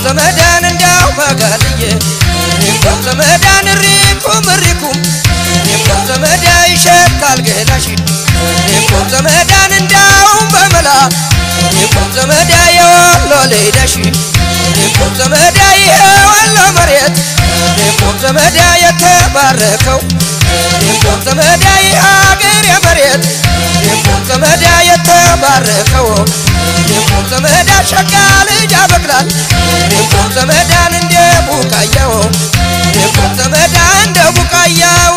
ዘመዳን እንዳው መጋልዬ እኔም ዘመዳን ሪኩም ሪኩም እኔም ዘመዳ ይሸታል ገላሽ እኔም ዘመዳን እንዳውም በመላ እኔም ዘመዳ የወሎ ልሂደሽ እኔም ዘመዳ የወሎ መሬት እኔም ዘመዳ የተባረከው እኔም ዘመዳ የሀገር የመሬት እኔም ዘመዳ የተባረከው እኔም ዘመዳ ሸጋ ልጅ ያበቅላል እኔም ዘመዳን እንደ ቡቃያው እኔም ዘመዳ እንደ ቡቃያው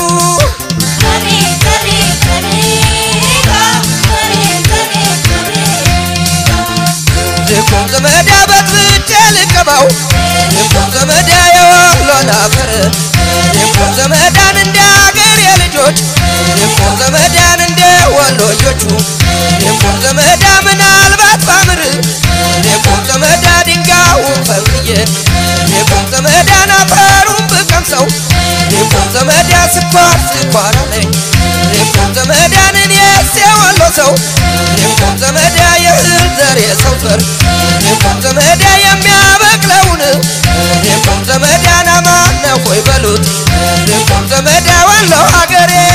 ልኩም ዘመዳ በጥብጬ ልቀባው ልኩም ዘመዳ የወሎን አፈር ልኩም ዘመዳን እንደ አገር የልጆች ልኩም ዘመዳን እንደ ወሎዮቹ ልኩም ዘመዳ ምናልባት ባምር ልኩም ዘመዳ ድንጋዩን ፈብዬ ልኩም ዘመዳን አፈሩን ብቀምሰው ልኩም ዘመዳ ስኳር ስኳር አለኝ ልኩም ዘመዳን እኔስ የወሎ ሰው ልኩም ዘመዳ የእህል ዘር የሰው ዘር ልኩም ዘመዳ የሚያበቅለውን ልኩም ዘመዳን አማን ነው ሆይ በሉት ልኩም ዘመዳ ወሎ ሀገሬ